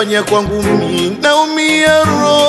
unayofanya kwangu mi naumia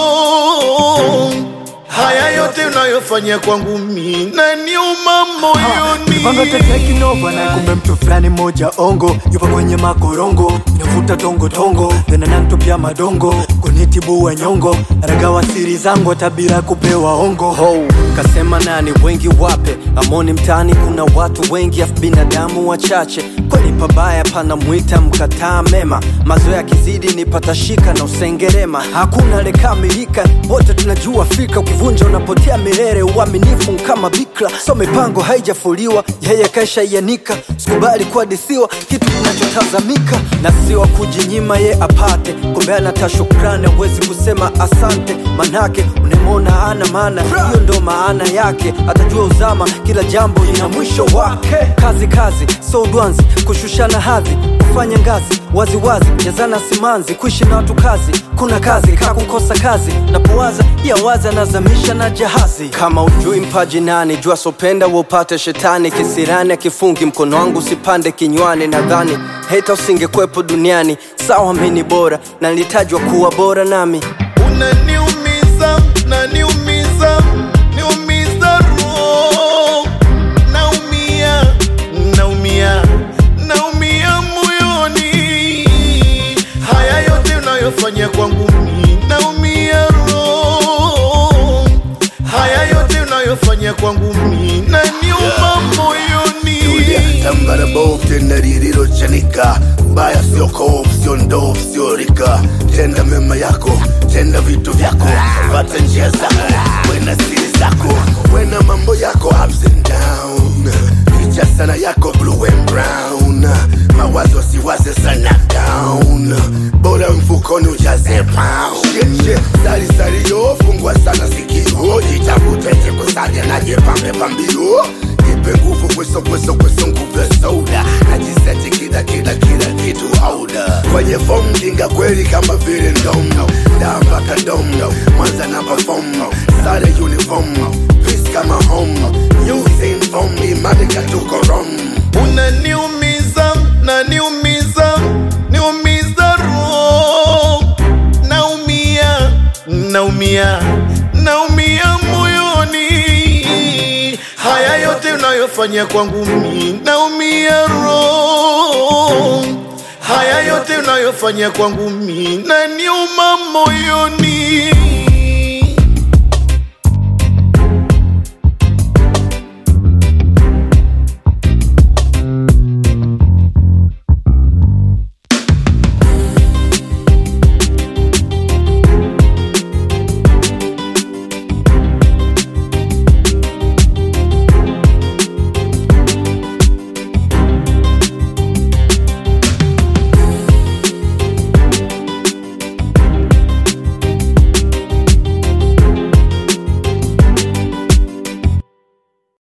roho. Haya yote unayofanya kwangu mi naniuma moyoni. Panga tete kinova na kumbe mtu fulani moja ongo yupo kwenye makorongo navuta tongo tongo tena nantupia madongo kunitibua nyongo ragawa siri zangu hata bila kupewa ongo ho kasema nani wengi wape amoni mtaani kuna watu wengi afu binadamu wachache kweli pabaya pana mwita mkataa mema mazoea kizidi ni patashika na usengerema hakuna lekamilika wote tunajua fika ukivunja unapotea milele uaminifu kama bikra so mipango haijafuliwa yeye kaisha ianika sikubali kuadisiwa kitu kinachotazamika na siwa kujinyima ye apate kumbe anata shukrani awezi kusema asante manake unemona ana maana hiyo ndo maana yake atajua uzama kila jambo lina mwisho wake kazi kazi so udwanzi kushushana hadhi kufanya ngazi waziwazi jazana simanzi kuishi na watu kazi kuna kazi kakukosa kazi napowaza ya waza nazamisha na jahazi kama ujui mpaji nani jua sopenda upate shetani kisirani akifungi mkono wangu usipande kinywani nadhani heta usingekwepo duniani sawa mini bora na nilitajwa kuwa bora nami unaniumiza naniumiza niumiza roho naumia naumia naumia moyoni haya yote unayofanya kwangu mi naumia roho haya yote unayofanya kwangu mi naniuma moyoni tambara bovu tena lililochanika mbaya sio kovu sio ndovu sio rika tenda mema yako tenda vitu vyako fata njia zako wena siri zako wena mambo yako ups and down ficha sana yako blue and brown mawazo siwaze sana down bora mfukoni ujaze pound shit, shit. sali sali yo fungwa sana sikio jitafute jikusaja na jipambe pambio nipe nguvu kweso kweso kweso nguvu ya soda najiseti kila kila kila kitu auda kwenye fomu jinga kweli kama vile ndomo daa mpaka domo mwanza na pafomo sare uniform peace kama home using foam imadika tuko rom unaniumiza naniumiza niumiza roho naumia naumia naumia moyoni haya yote unayofanya kwangu mi naumia roho haya yote unayofanya kwangu mi naniuma moyoni